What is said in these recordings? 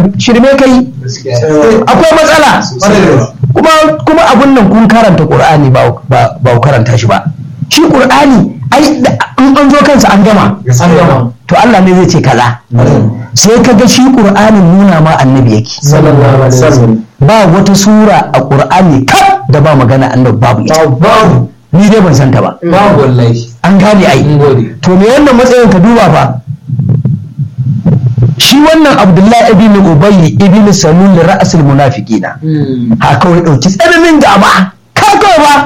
shirme kai akwai matsala kuma kuma abun nan kun karanta qur'ani ba ba ba ku karanta shi ba shi qur'ani ai da- in an zo kansa an gama an gama to Allah ne zai ce kaza sai ka ga shi qur'anin nuna ma annabi yake sallallahu alaihi wasallam ba wata sura a qur'ani kaf da ba magana annabi babu ita babu ni dai ban santa ba babu wallahi an gane ai mun gode to me wannan matsayin ka duba fa shi wannan abdullahi ibn ubay ibn salul ra'sul munafiqina ha kawai dauki tsananin gaba ka kawai ba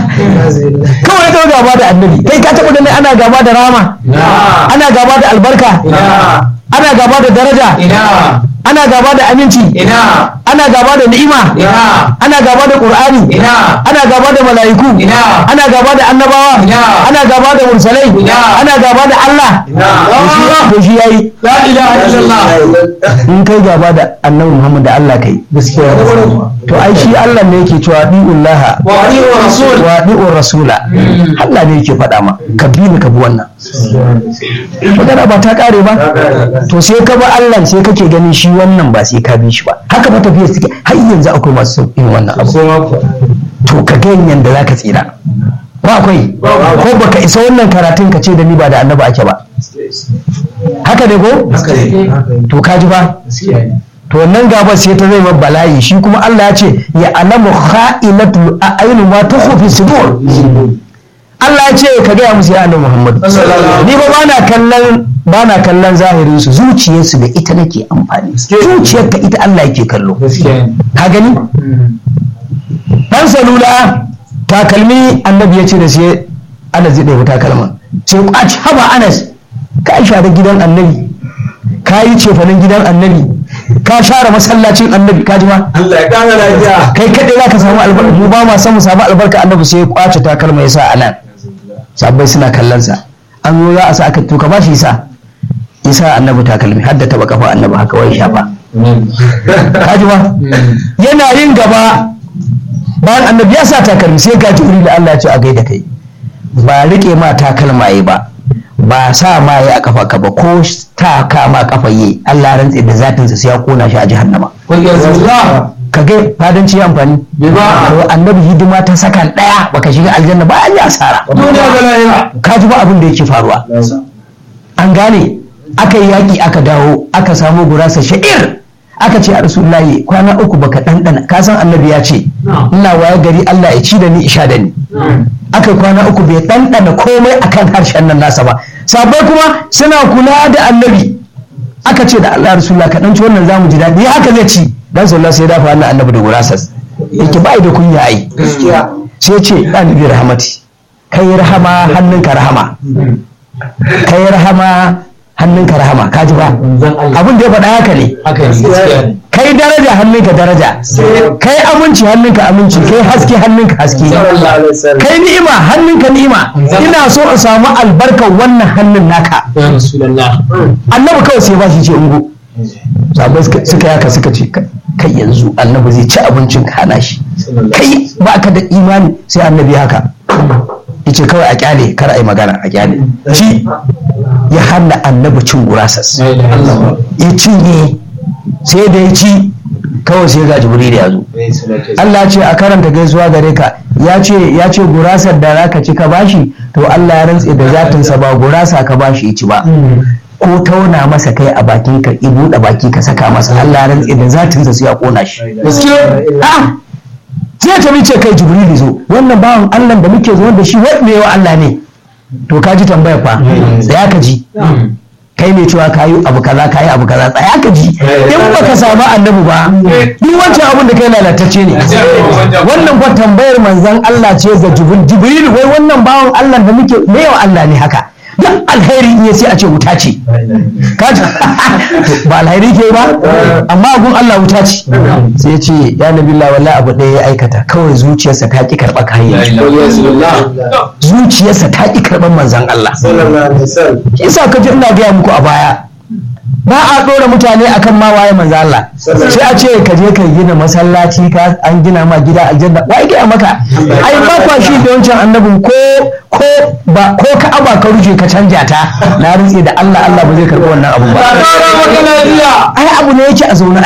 kawai kawai gaba da annabi kai ka taɓa ganin ana gaba da rama ina ana gaba da albarka ina ana gaba da daraja ina ana gaba da aminci ina ana gaba da ni'ima ina ana gaba da qur'ani ina ana gaba da mala'iku ina ana gaba da annabawa Ina. ana gaba da mursalai Ina. ana gaba da Allah ina to shi yayi la ilaha illallah in kai gaba da annabi Muhammad da Allah kai gaskiya to ai shi Allah ne yake cewa bi'ullah wa alihi wa rasul wa bi'ur rasula Allah ne yake faɗa ma ka bi ni ka bi wannan magana ba ta kare ba to sai ka bi Allah sai kake ganin shi wannan ba sai ka bi shi ba haka ba tafiya suke har yanzu akwai masu yin wannan abu sai ma ku to ka ga yanda zaka tsira ba akwai ko baka isa wannan karatun ka ce da ni ba da annabi ake ba haka ne ko haka ne to ka ji ba gaskiya ne to wannan gaba sai ta zai mabba bala'i shi kuma Allah ya ce ya alamu kha'inatul a'yun ma tukhfi sudur Allah ya ce ka gaya musu ya annabi Muhammad ni ba bana kallon bana kallon zahirin su zuciyarsu da ita nake amfani zuciyarka ita Allah yake kallo gaskiya ne ka gani dan salula takalmi annabi ya ce da sai Anas zai ɗaya takalma sai kwaci haba Anas ka share gidan annabi ka yi cefanen gidan annabi ka share masallacin annabi ka ji ma Allah ya kara lafiya kai kaɗai za ka samu albarka mu ba ma san mu samu albarka annabi sai ya kwace takalma ya sa a nan sabbai suna kallon sa an zo za a sa aka to ka ba shi isa isa annabi takalmi har da taba kafa annabi haka wai shafa ka ji ma yana yin gaba bayan annabi ya sa takalmi sai ga jibril da Allah ya ce a gaida kai ba rike ma takalma yi ba ba sa ma yi a kafa ka ba ko ta kama kafa yi Allah ya rantse da zatinsa sai ya kona shi a jahannama kun yanzu za ka ga fadanci ya amfani bai ba to annabi hidima ta sakan daya baka shiga aljanna ba an yi asara duniya ga lahira ka ji ba abin da yake faruwa an gane aka yi yaƙi aka dawo aka samu gurasa sha'ir aka ce a rasulullahi kwana uku baka ɗanɗana ka san annabi ya ce ina waye gari Allah ya ci da ni isha da ni aka yi kwana uku bai ɗanɗana komai akan harshen nan nasa ba sabai kuma suna kula da annabi aka ce da Allah rasulullah ka ɗanci wannan zamu ji daɗi haka zai ci dan sallallahu sai ya dafa wannan annabi da gurasas yake bai da kunya ai gaskiya sai ya ce ɗalibi rahamati kai rahama hannunka rahama kai rahama hannunka rahama ka ji ba abin da ya faɗa haka ne haka ne gaskiya ne kai daraja hannunka daraja kai aminci hannunka aminci kai haske hannunka haske kai ni'ima hannunka ni'ima ina so in samu albarkar wannan hannun naka ya rasulullah annabi kawai sai ba shi ce ungo sabai suka suka yaka suka ce kai yanzu annabi zai ci abincin ka hana shi kai ba ka da imani sai annabi haka yace kawai a kyale kar a yi magana a kyale ci ya hana annabi cin gurasas la ilaha illallah ya cinye sai da ya ci kawai sai ga jibril ya zo Allah ce a karanta gaisuwa gare ka ya ce ya ce gurasar da zaka ci ka bashi to Allah ya rantse da zatinsa ba gurasa ka bashi ya ci ba ko tauna masa kai a bakin ka i buɗe baki ka saka masa Allah ya rantse da zatinsa sai ya kona shi gaskiya a sai ta ce kai jibril zo wannan bawan Allah da muke zuwa da shi wai me wa Allah ne to ka ji tambayar fa tsaya ka ji kai ne cewa kayi abu kaza kayi abu kaza tsaya ka ji in baka samu annabi ba duk wancan abin da kai lalatacce ne wannan fa tambayar manzon Allah ce ga jibril jibril wai wannan bawan Allah da muke me wa Allah ne haka duk alheri in ya sai a ce wuta ce kaji ba alheri ke ba amma gun Allah wuta ce sai ya ce ya nabi Allah wallahi abu ɗaya ya aikata kawai zuciyarsa ta ki karɓa kayan zuciyarsa ta ki karɓar manzon Allah isa ka ji ina gaya muku a baya ba a ɗora mutane akan ma waye manzo Allah sai a ce ka je ka gina masallaci ka an gina ma gida aljanna wai gaya maka ai ba kwa shi da wancan annabin ko ko ba ko ka aba ka ruje ka canja ta na rutse da Allah Allah ba zai karɓi wannan abu ba ai abu ne yake a zaune